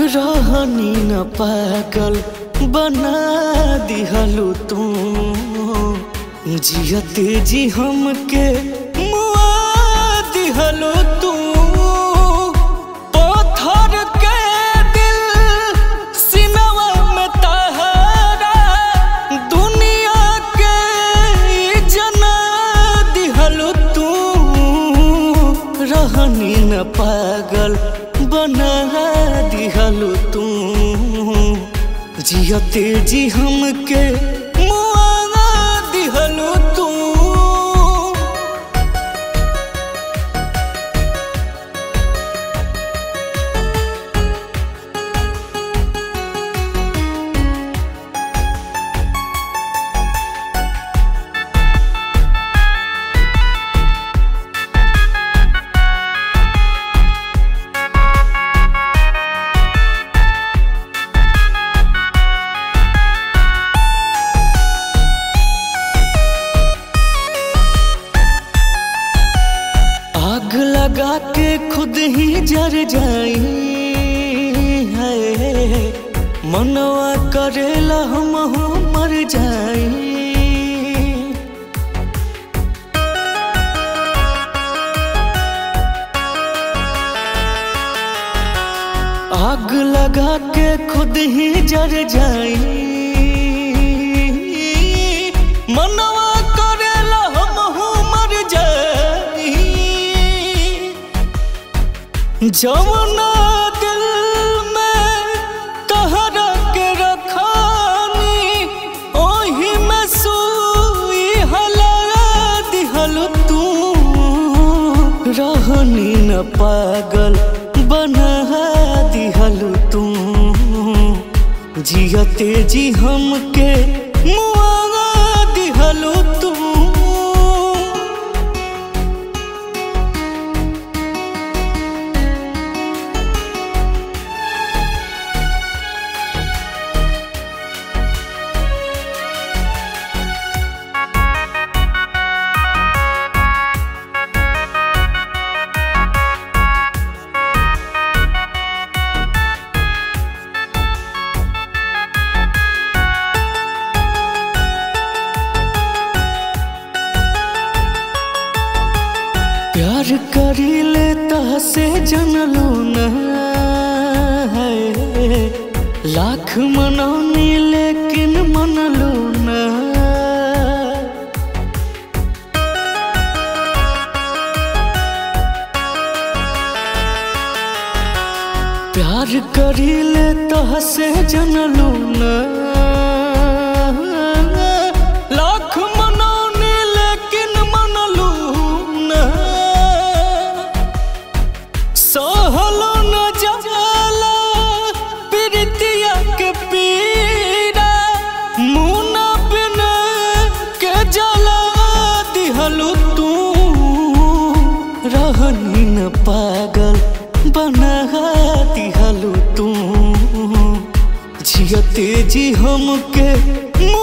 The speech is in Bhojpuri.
रहनी न पागल बना दिहलू तू जियते जी हमके मुआ दिहलू तू पत्थर के दिल सिनवा में तहरा दुनिया के जना दिहलू तू रहनी न पागल बना दिहलू तू जियते जी हमके मुआ दिहलू तू आग लगा के खुद ही जर जाई है मनवा करेला हम मर जाई आग लगा के खुद ही जर जाई मनवा करेला हम मर जाई जमुना दिल में कहरा के रखानी ओही में सुई हला दिहल तू रहनी न पागल बना दिहल तू जियते जी हमके मुआ दिहल तू प्यार करी ले से जनलू न है लाख मनौनी लेकिन मनलू न प्यार करी ले से जनलू न लाख मनौनी लेकिन मनलू न सहलो न जाला प्रीतिया के पीड़ा मुना बिन के जला दिहलू तू रहनी न पागल बना दिहलू तू जियते जी हमके मुआ